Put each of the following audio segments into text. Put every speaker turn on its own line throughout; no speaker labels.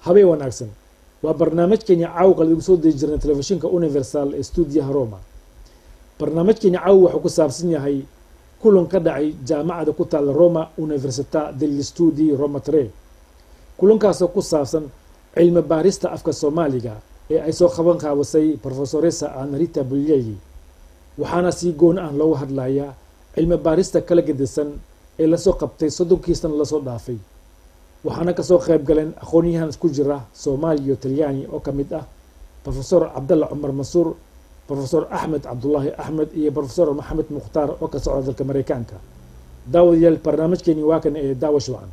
habeen wanaagsan waa barnaamijkeeni caawqa lagu soo deji jirnay telefishinka universal ee stuudiyaha roma barnaamijkeeni caaw wuxuu ku saabsan yahay kulan ka dhacay jaamacada ku taalla roma università degli studi roma tre kulankaasoo ku saabsan cilmi baarista afka soomaaliga ee ay soo qaban qaabisay profesoresa anarita bulyeli waxaana si goon ah loogu hadlayaa cilmi baarista kala gedisan ee lasoo qabtay soddonkii sana lasoo dhaafay waxaana kasoo qayb galeen aqoon-yahan isku jira soomaali iyo talyaani oo ka mid ah profesor cabdalla cumar mansuur profesor axmed cabdulaahi axmed iyo profesor maxamed mukhtaar oo ka socda dalka mareykanka daawadayaal barnaamijkeeni waa kan ee daawa shucan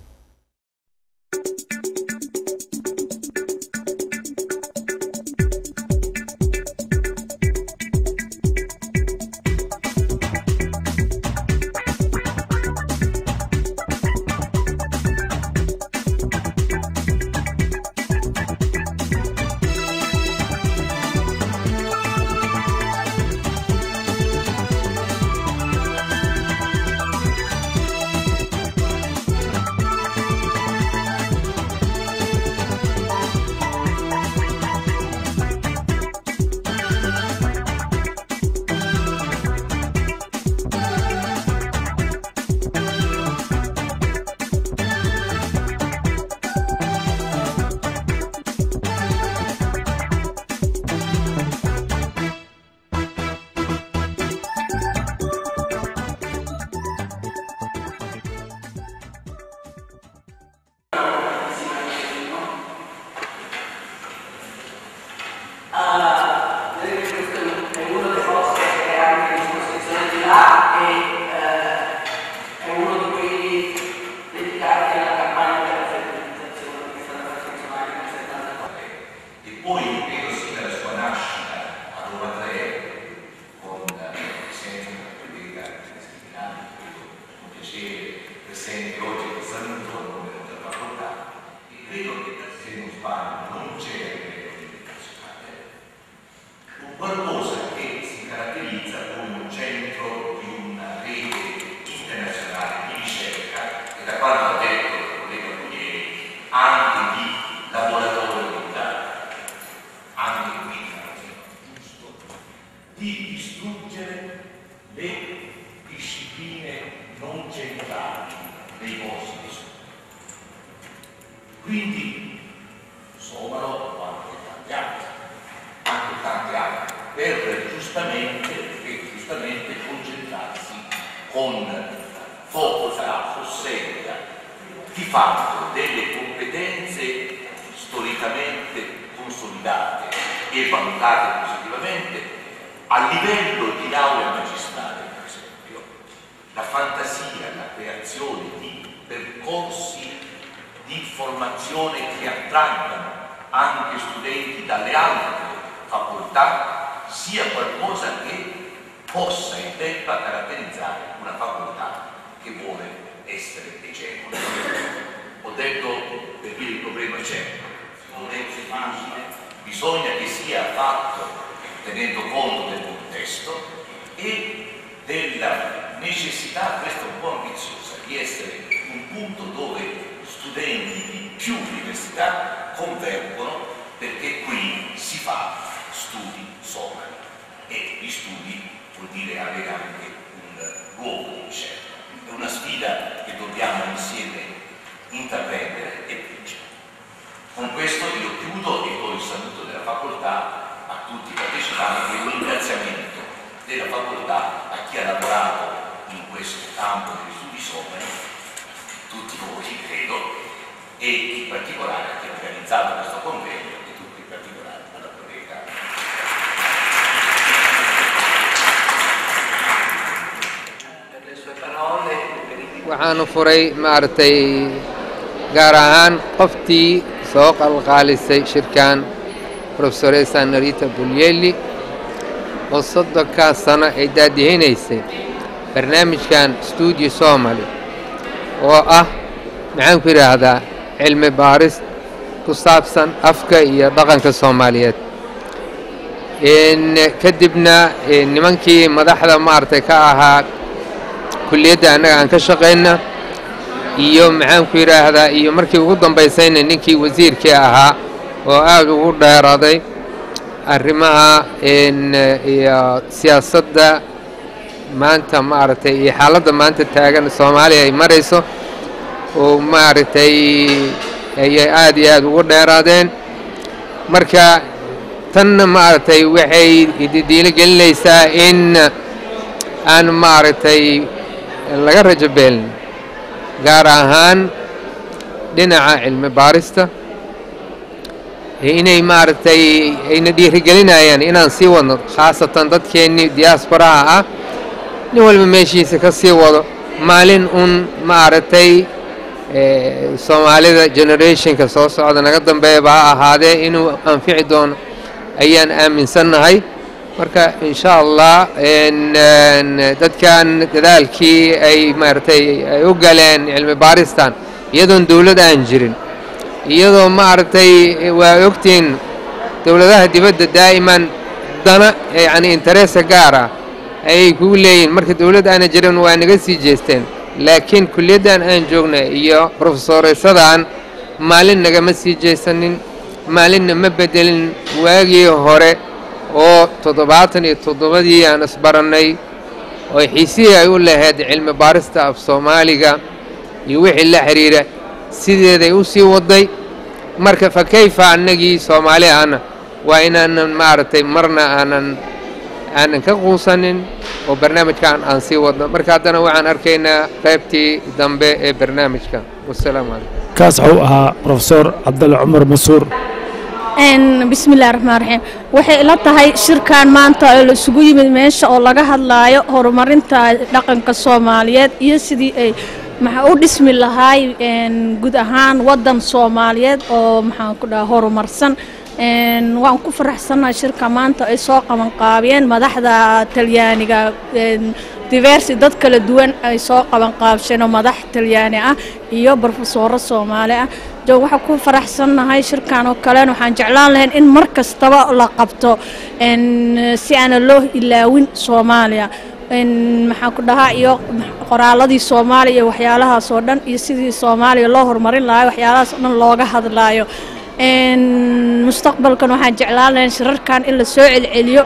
waxaanu furay maaragtay gaar ahaan qoftii soo qalqaalisay shirkan profesoresa narita bulyeli oo soddonkaa sano ay daadihinaysay barnaamijkan stuudio somali oo ah maxaan ku yidhaahdaa cilmi baaris ku saabsan afka iyo dhaqanka soomaaliyeed kadibna nimankii madaxda maaragtay ka ahaa kulliyadda annaga aan ka shaqayna iyo maxaanku yidhaahdaa iyo markii ugu dambaysayna ninkii wasiirkii ahaa oo aad ugu dheeraday arrimaha iyo siyaasadda maanta maaragtay iyo xaaladda maanta taagan soomaaliya ay marayso oo maaragtay ayay aad iyo aad ugu dheeraadeen marka tanna maaragtay waxay diilo gelinaysaa in aan maaragtay laga rajo beelin gaar ahaan dhinaca cilmi baarista inay maaragtay ayna dhiirigelinayaan inaan sii wadno khaasatan dadkeennii diaasbaraha ah nin walba meeshiisa ka sii wado maalin un maaragtay soomaalida generationka soo socda naga dambeeyaba ha ahaadee inuu anfici doono ayaan aaminsannahay marka insha allah dadkan dadaalkii ay maaragtay ay u galeen cilmi baaristan iyadoon dawlad aan jirin iyadoo maaragtay waa ogtiin dowladaha dibadda daa'iman dana yacni interesa gaar ah ayay kugu leeyihin marka dawlad aana jirin waa naga sii jeesteen laakiin kulliyaddan aan joogna iyo brofesoresadan maalin nagama sii jeesanin maalinna ma bedelin waagii hore oo toddobaatan iyo toddobadii aan isbarannay oo xiisihii ay u lahayd cilmi baarista af soomaaliga iyo wixii la xidhiira sideeday u sii wadday marka fa kayfa annagii soomaali ahna waa inaanan maaragtay marna aanan aanan ka quusanin oo barnaamijkan aan sii wadno marka haddana waxaan arkaynaa qaybtii dambe ee barnaamijka wasalaamu calaykum
kaas waxuu ahaa profesor cabdalle cumar masuur
bismillahi raxmaan raxiim waxay ila tahay shirkan maanta oo la isugu yimid meesha oo laga hadlaayo horumarinta dhaqanka soomaaliyeed iyo sidii ay maxaa u dhismi lahaay guud ahaan waddan soomaaliyeed oo maxaan ku dhaha horumarsan waan ku faraxsannahay shirka maanta ay soo qabanqaabiyeen madaxda talyaaniga diversi dad kala duwan ay soo qabanqaabsheen oo madax talyaani ah iyo brofesoro soomaali ah joog waxaan ku faraxsannahay shirkan oo kalen waxaan jeclaan lahayn in mar kastaba la qabto si aana loo ilaawin soomaaliya maxaan ku dhahaa iyo qoraaladii soomaaliya iyo waxyaalahaas oo dhan iyo sidii soomaaliya loo horumarin lahaa waxyaalahaas oo dhan looga hadlaayo mustaqbalkan waxaan jeclaan lahayn shirarkan in la soo celceliyo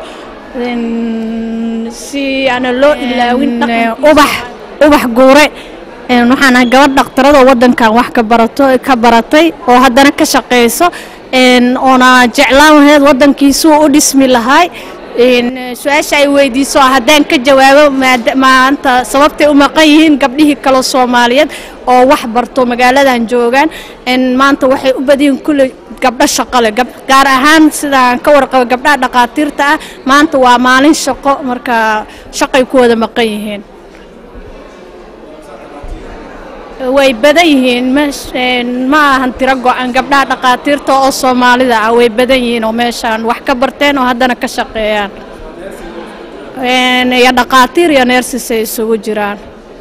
si aana loo ilaawin ubax ubax guure waxaan ahay gabadh dhakhtaradoo waddankan wax ka barato ka baratay oo haddana ka shaqayso oona jeclaan lahayd waddankiisuu u dhismi lahaay su-aasha ay weydiiso haddaan ka jawaabo maanta sababtay u maqan yihiin gabdhihii kale soomaaliyeed oo wax barto magaaladan joogaan maanta waxay u badiyiin kulle gabdho shaqo leh gaar ahaan sidaan ka warqabo gabdhaha dhaqaatiirta ah maanta waa maalin shaqo marka shaqay ku wada maqan yihiin way badan yihiin ma ahan tiro go-an gabdhaha dhaqaatiirta oo soomaalida ah way badan yihiin oo meeshaan wax ka barteen oo haddana ka shaqeeyaan iyo dhaqaatiir iyo neersis ay isugu jiraan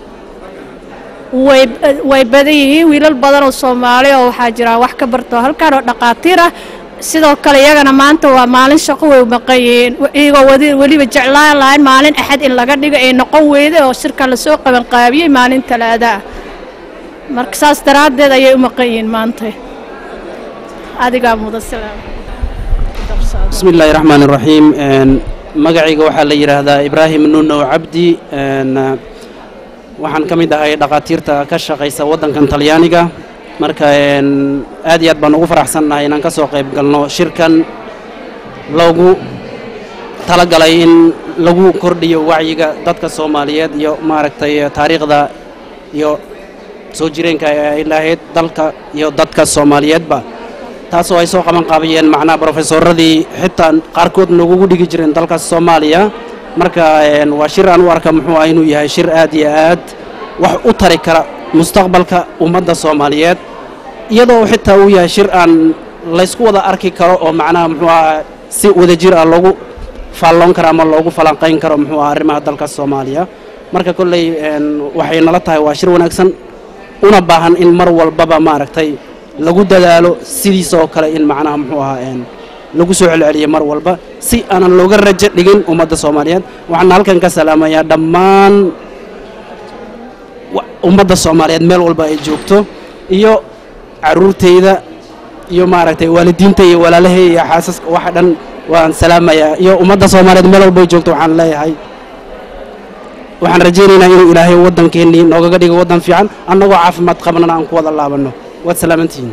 way way badan yihiin wiilal badan oo soomaali oo waxaa jiraan wax ka barto halkaan oo dhaqaatiir ah sidoo kale iyagana maanta waa maalin shaqo way maqan yihiin iyagoo wadi weliba jeclaan lahayn maalin axad in laga dhigo ay noqon weyday oo shirkan lasoo qabanqaabiyey maalin talaada ah marka saas daraaddeed ayay u maqan yihiin maanta adigaa mudan salaam
bismi illaahi raxmaan iraxiim magacayga waxaa la yidhaahdaa ibraahim nunow cabdi waxaan ka mid ahay dhaqaatiirta ka shaqaysa waddankan talyaaniga marka aad iyo aad baan ugu faraxsannahay inaan ka soo qayb galno shirkan loogu talagalay in lagu kordhiyo wacyiga dadka soomaaliyeed iyo maaragtay taariikhda iyo soo jireenka ay lahayd dalka iyo dadka soomaaliyeedba taasoo ay soo qaban qaabiyeen macnaha brofesoradii xitaa qaarkood noogugu dhigi jireen dalka soomaaliya marka waa shir aan u arka muxuu ah inuu yahay shir aad iyo aad wax u tari kara mustaqbalka ummadda soomaaliyeed iyadoo xitaa uu yahay shir aan laysku wada arki karo oo macnaha muxuu ah si wadajir ah loogu faalloon karo ama loogu falanqayn karo muxuu ah arrimaha dalka soomaaliya marka kolley waxay nala tahay waa shir wanaagsan una baahan in mar walbaba maaragtay lagu dadaalo sidiisoo kale in macnaha muxuu ahaa lagu soo celceliyo mar walba si aanan looga rajo dhigin ummadda soomaaliyeed waxaana halkan ka salaamayaa dhammaan ummadda soomaaliyeed meel walba ay joogto iyo caruurtayda iyo maaragtay waalidiinta iyo walaalahay iyo xaasaska waxa dhan waan salaamayaa iyo ummadda soomaaliyeed meel walba ay joogto waxaan leeyahay waxaan rajaynaynaa inuu ilaahay waddankeennii noogaga dhigo waddan fiican annagoo caafimaad qabnana aan ku wada laabanno waad salaamantihiin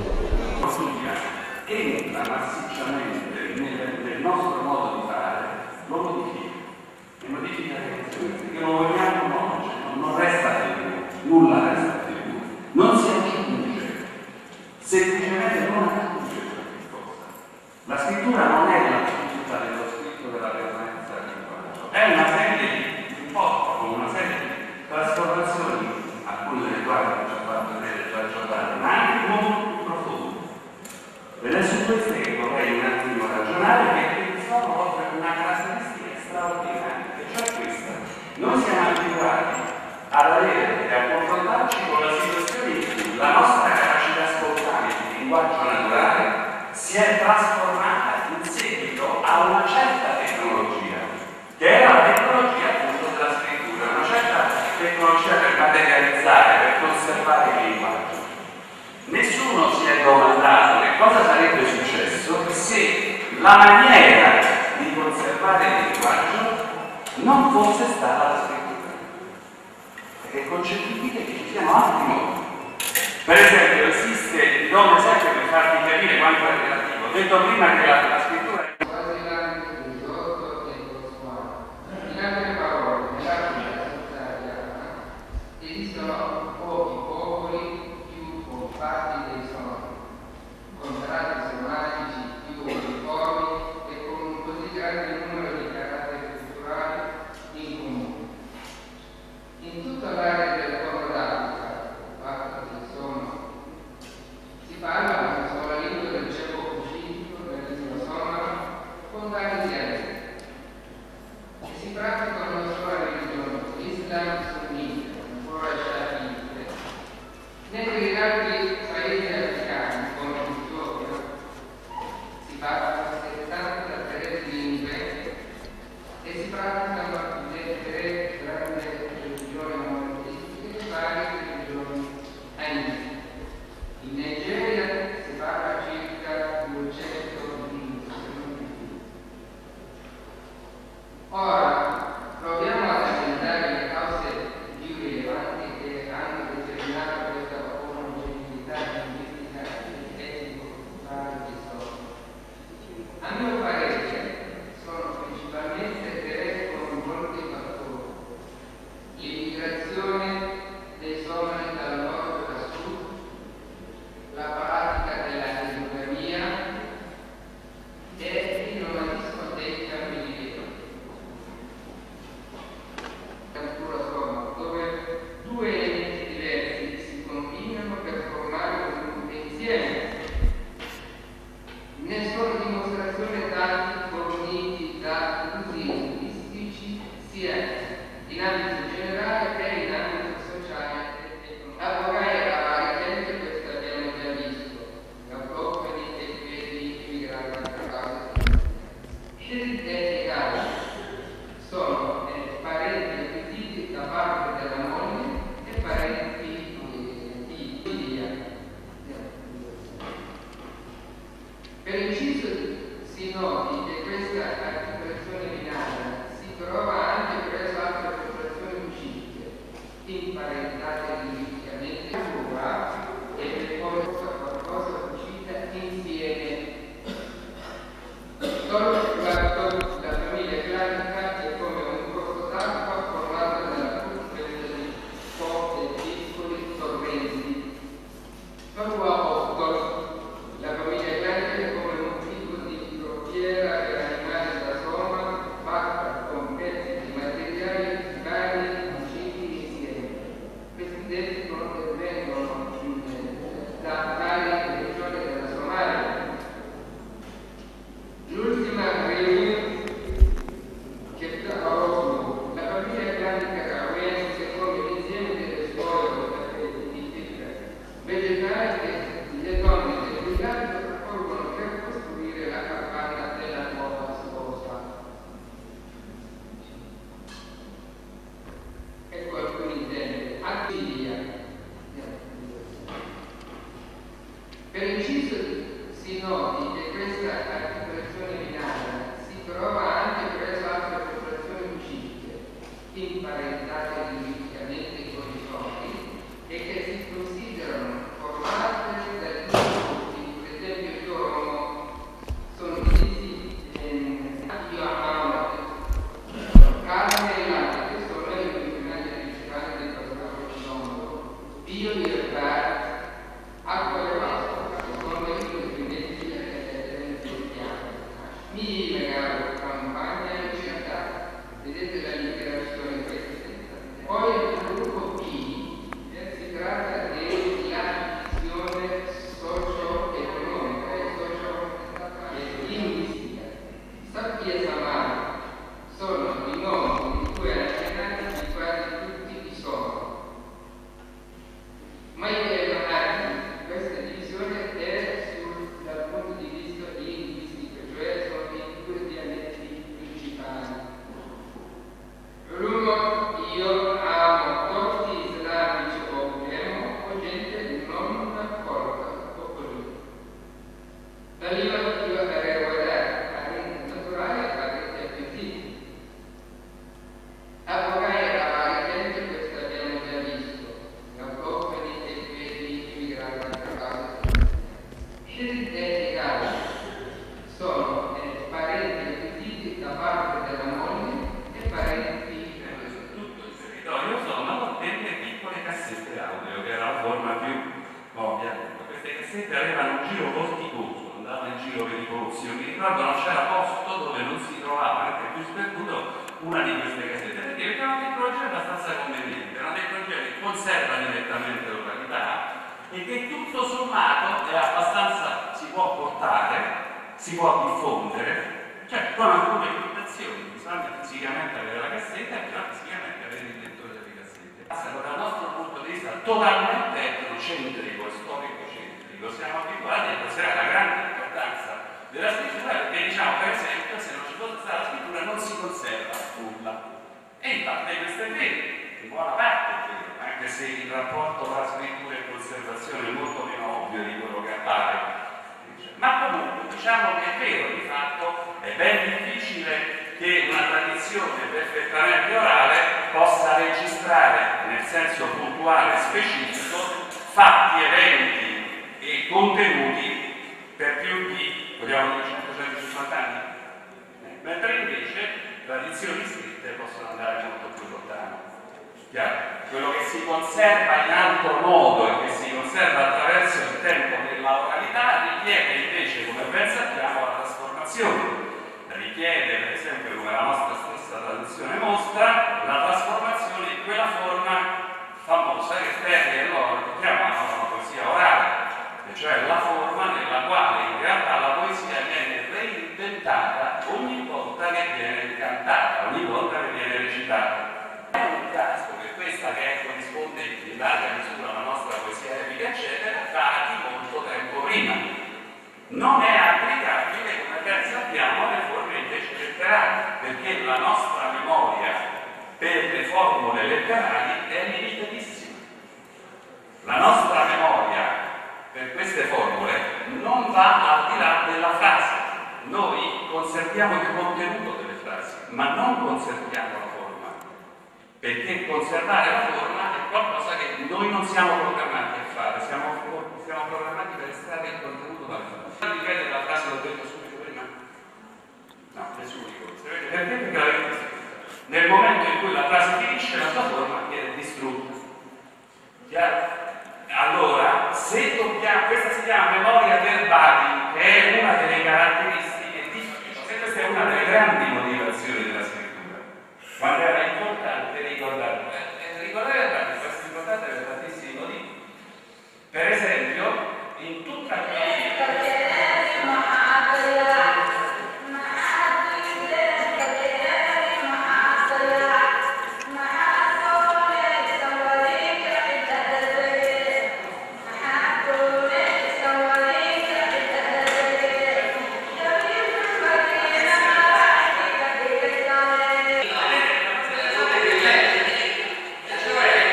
entra massicciamente nel, nel nostro modo di fare, lo modifica. E modifica le canzoni, perché non vogliamo no, cioè, non, non resta più, nulla resta più, non si aggiunge, semplicemente non aggiunge qualche cosa. La scrittura non è la fiducia dello scritto della permanenza del linguaggio, è una serie di un po' come una serie di trasformazioni, alcune delle quali ci ha fatto vedere già Giordano, ma anche molto più profonde. Ed è su queste che vorrei un attimo ragionare perché sono offre una caratteristica straordinaria, e cioè questa. Noi siamo abituati ad avere e a confrontarci con la situazione in cui la nostra capacità spontanea di linguaggio naturale si è trasformata in seguito a una certa tecnologia, che era la tecnologia appunto della scrittura, una certa tecnologia per materializzare, per conservare il linguaggio. Nessuno si è domandato che cosa sarebbe successo se la maniera di conservare il linguaggio non fosse stata la scrittura. Perché è concepibile che ci siano altri modi. Per esempio, esiste, ti do un esempio per farti capire quanto è relativo. Ho detto prima che la, la scrittura è
In altre parole, nell'arte della italiana esistono pochi popoli più compatti dei sonori, con tratti sematici più uniformi e con un così grande numero di caratteri culturali in comune. In tutta l'area del Corno d'Africa, fatta del sonoro, si parla una sola lingua del ceco pacifico, la lingua somala, con vari dialetti e si pratica una sola religione, l'Islam sunnita, ancora sciafite. Negli altri paesi africani, come l'Etiopia, si parlano 73 lingue e si praticano le tre grandi religioni monoteistiche e varie religioni animiche. In Nigeria si parla circa 200 lingue, se non di più. Ora proviamo ad analizzare le cause più rilevanti che hanno determinato questa omogeneità linguistica e etnico-culturale che sono. A mio parere sono principalmente tre con molti fattori. L'immigrazione dei somali dal nord al sud, la pratica della economia e il nomadismo dei cammini cultura somala, dove due elementi diversi si combinano per formare un insieme. Ne sono dimostrazione tanti forniti da usi linguistici sia in ambito generale che in ambito sociale e economico. Avvogai la gente questo abbiamo già visto, l'Europa e i immigrati a causa di scelte etniche sono eh, parenti acquisiti da parte della moglie e parenti eh, di figlia. Per inciso si noti che questa articolazione binaria si trova anche presso altre popolazioni uscite, imparentate linguisticamente, e per poi qualcosa uscita insieme Solo la, la famiglia classica è come un corso d'acqua formato dalla confluenza di forti e piccoli torrenti. Solo a Ottolo la famiglia classica è come un tipo di crociera per animali da soma fatta con pezzi di materiali vari cuciti insieme. Questi detti provengono eh, da varie regioni della Somalia. L'ultima riunione che a Oslo, la famiglia classica caroense come l'insieme delle scuole di fibra vegetali che le donne del villaggio raccolgono per costruire la capanna della nuova sposa. Ecco alcuni esempi. Attilia, biodiversità, acqua e acqua, sono i continenti piano. Mi legavo campagna e città, vedete la liberazione questa. Poi il gruppo B, si tratta della visione socio-economica e socio-linguistica. Sappi e Samara sono i nomi di cui accennati di quasi tutti i sono. Ma in realtà questa divisione è sul, dal punto di vista linguistico, cioè sono i due dialetti principali. L'uno io amo torti islamici o ubriamo o gente non d'accordo o così. Dall'io io avrei guardato parenti naturali e parenti appetiti. Avvocai era variamente, questo abbiamo già visto, autoctoni e quelli immigranti a casa. Scelte etiche sono eh, parenti appetiti da parte della moglie e parenti
Su tutto il territorio sono delle piccole cassette audio, che era la forma più ovvia. Queste cassette avevano un giro vorticoso, andavano in giro pericolosi. Io mi ricordo non c'era posto dove non si trovava anche più sperduto una di queste cassette, perché aveva una tecnologia abbastanza conveniente, una tecnologia che conserva direttamente l'oralità e che tutto sommato è abbastanza, si può portare, si può diffondere, cioè con alcune limitazioni, bisogna fisicamente avere la cassetta e bisogna fisicamente avere il lettore delle cassette. Passano dal nostro punto di vista totalmente etnocentrico e storico-centrico, siamo abituati a considerare la grande importanza della scrittura perché diciamo per esempio se non ci fosse stata la scrittura non si conserva nulla. E infatti questo è vero, in buona parte è vero, anche se il rapporto tra scrittura e conservazione è molto meno ovvio di quello che appare. Ma comunque diciamo che è vero, di fatto è ben difficile che una tradizione perfettamente orale possa registrare nel senso puntuale e specifico fatti, eventi e contenuti per più di, vogliamo dire, 150 anni. Eh, Mentre invece tradizioni scritte possono andare molto più lontano. Chiaro? Quello che si conserva in altro modo e che si conserva attraverso il tempo della oralità richiede invece, come ben sappiamo, la trasformazione. Richiede, per esempio, come la nostra stessa tradizione mostra, la trasformazione in quella forma famosa che Ferri e loro chiamavano la poesia orale, e cioè la forma nella quale in realtà la poesia viene reinventata ogni volta che viene cantata, ogni volta che viene recitata. È un caso che questa che corrisponde in larga misura alla nostra poesia epica, eccetera, dati molto tempo prima. Non è applicabile, come ben sappiamo, alle forme invece letterali, perché la nostra memoria per le formule letterali è limitatissima. La nostra memoria per queste formule non va al di là della frase. Noi conserviamo il contenuto delle frasi, ma non conserviamo la forma. Perché conservare la forma è qualcosa che noi non siamo programmati a fare, siamo, siamo programmati per estrarre il contenuto dalle frasi. Ripetere la frase l'ho detto subito prima? No, nessuno di voi. Sapete perché? Perché l'avete scritta. Nel momento in cui la frase finisce, la sua forma viene distrutta. Chiaro? Allora, se dobbiamo, questa si chiama memoria verbali, che è una delle caratteristiche di se questa è una delle grandi motivazioni della scrittura. Quando era importante ricordare, eh, ricordare è questo è importante per tantissimi motivi. Per esempio, in tutta cioè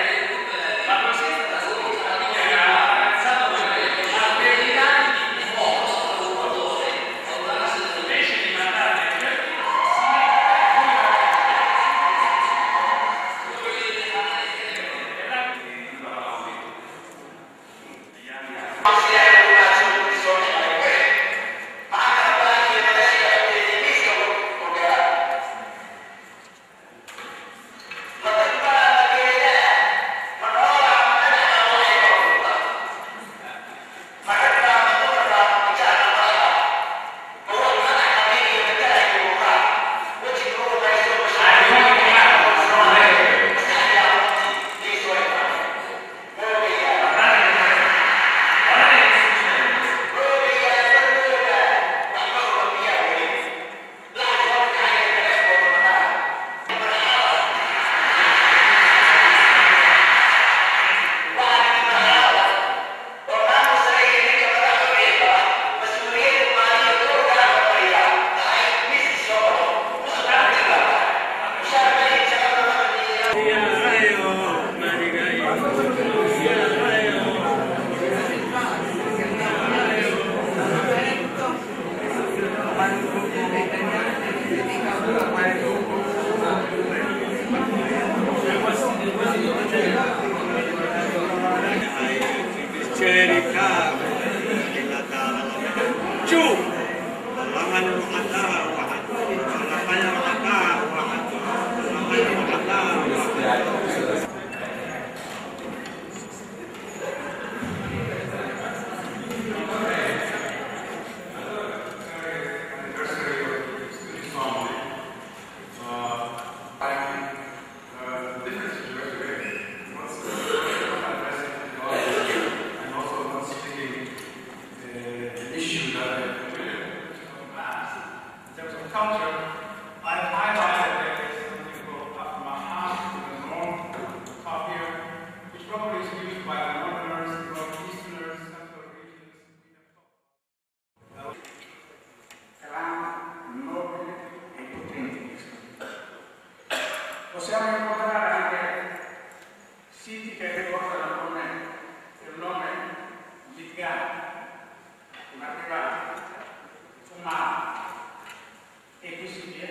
Possiamo incontrare anche siti che ricordano come il nome Ligano, Marivano, Fumano e così via.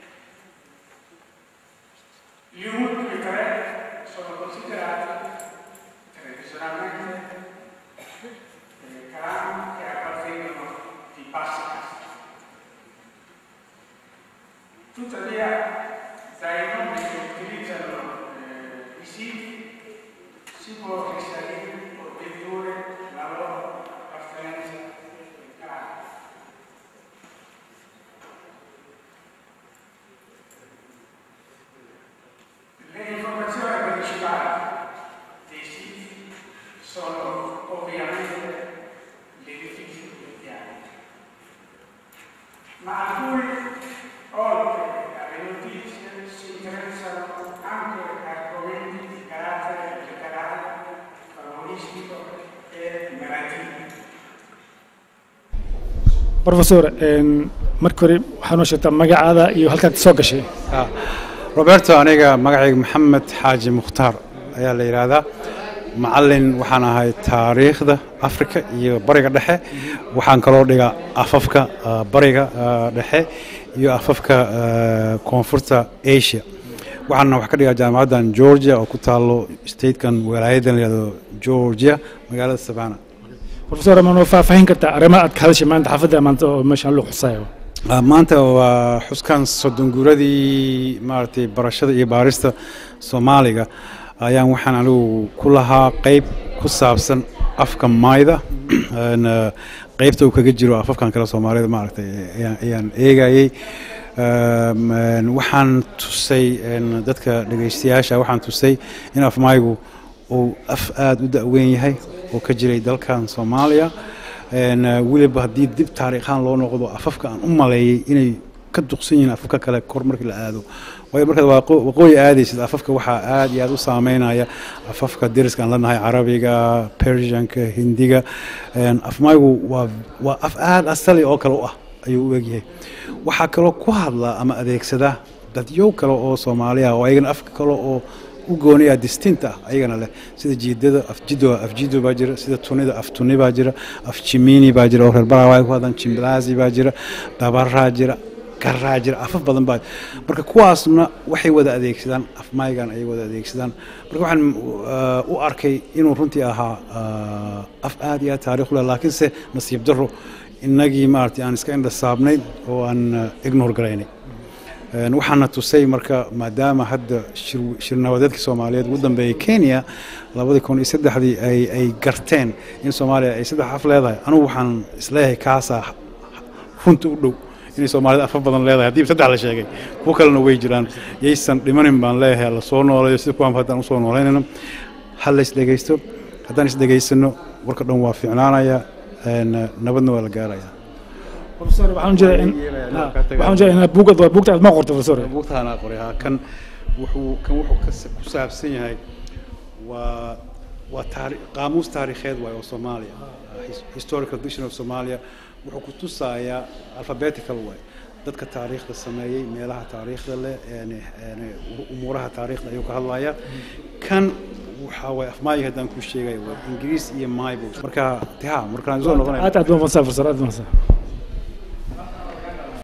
Gli ultimi tre sono considerati tradizionalmente eh, clan che appartengono di bassi casti. Tuttavia, dai nomi che utilizzano eh, i siti si può risalire o dedurre la loro appartenenza al clan. Le informazioni principali dei siti sono ovviamente l'edificio del piano, ma alcuni, oltre alle notizie, si interessano anche a argomenti di carattere letterario, favoristico e narrativo.
professor marka hore waxaa noo sheegtaa magacaada iyo halkaad soo gashay
roberto aniga magacayga maxamed xaaji mukhtaar ayaa la yidhaahdaa macallin waxaan ahay taariikhda afrika iyo bariga dhexe waxaan kaloo dhigaa afafka ah, bariga ah, dhexe iyo afafka ah, koonfurta asia waxaana wax ka dhigaa jaamacaddan georgia oo ku taalo statekan walaayadan la yidhahdo georgia magaalada savana
professor ma noo faahfaahin kartaa arrimaha aad ka hadashay maanta xaafadda maanta oo meeshaan loo xusayo
Ah, maanta waa xuskan soddon guuradii maaragtay barashada iyo baarista soomaaliga ayaan waxaan anigu ku lahaa qeyb ku saabsan afka mayda Een, ah, qeybta uu kaga jiro afafkan kale soomaalida maaragtay ayaan- ayaan eegayey Um, een, waxaan tusay een, dadka dhegeystayaasha waxaan tusay in afmaygu uu af aada u da-weyn yahay oo ka jiray dalkan soomaaliya Een, uh, weliba haddii dib taariikhaan loo noqdo afafka aan u maleeyey inay ka duqsan yihiin afafka kale kor markii la aado waayo markaad waaqo- waqooyi aadaysid afafka waxaa aad iyo aad u saameynaya afafka deriska aan leenahay carabiga persianka hindiga Een, afmaygu waa waa af aad asali oo kale u ah ayuu u egyahay waxaa kaloo ku hadla ama adeegsada dadyow kale oo soomaaliya oo ayagana afka kale oo u gooni ah distinct ah ayagana leh sida jiidada afjido afjido baa jira sida tunida af tuni baa jira af jimini baa jira oo reer barawa ay ku hadlaan jimblaazi baa jira dabaraa jira garaa jira afaf badan baa marka kuwaasna waxay wada adeegsadaan af maygan ayay wada adeegsadaan marka waxaan uh, u arkay inuu runtii ahaa uh, af aad iyo aad taariikh u leh laakiinse nasiib daro innagii maaragtay aan iska indha saabnay oo aan uh, ignore garaynay Een, waxaana tusay marka maadaama hadda shir- shirnabadeedkii soomaaliyeed ugu dambeeyey kenya labadii kun iyo saddexdii ay ay garteen in soomaaliya ay saddex af leedahay anugu waxaan isleeyahay kaasaa runta u dhow inay soomaalida afaf badan leedahay haddii saddex la sheegay kuwo kalena way jiraan yaysan dhimanin baan leeyahay la soo nooleeyo sida kuwaan haddaan usoo nooleynayno ha la isdhegaysto haddaan isdhegaysano warka dhan waa fiicnaanaya een, nabadna waa la gaaraya
professor waxaan jeedaa in ha, waxaan jeedaa inaad buugad waa buugta aad ma qorto professor
buugtaana qoray haa kan wuxuu kan wuxuu ka sa- ku saabsan yahay waa waa taari qaamuus taariikheed waaye oo soomaaliya His- historical dictionary of somalia wuxuu ku tusayaa alphabetical way dadka taariikhda sameeyey meelaha taariikhda leh een een umuuraha taariikhda ayuu ka hadlaya kan waxaa waay afmaayi haddaan ku sheegay waa ingiriis iyo maybos marka ha markaan soo noqonaya
aad aad baa masaa professor aad baa masaa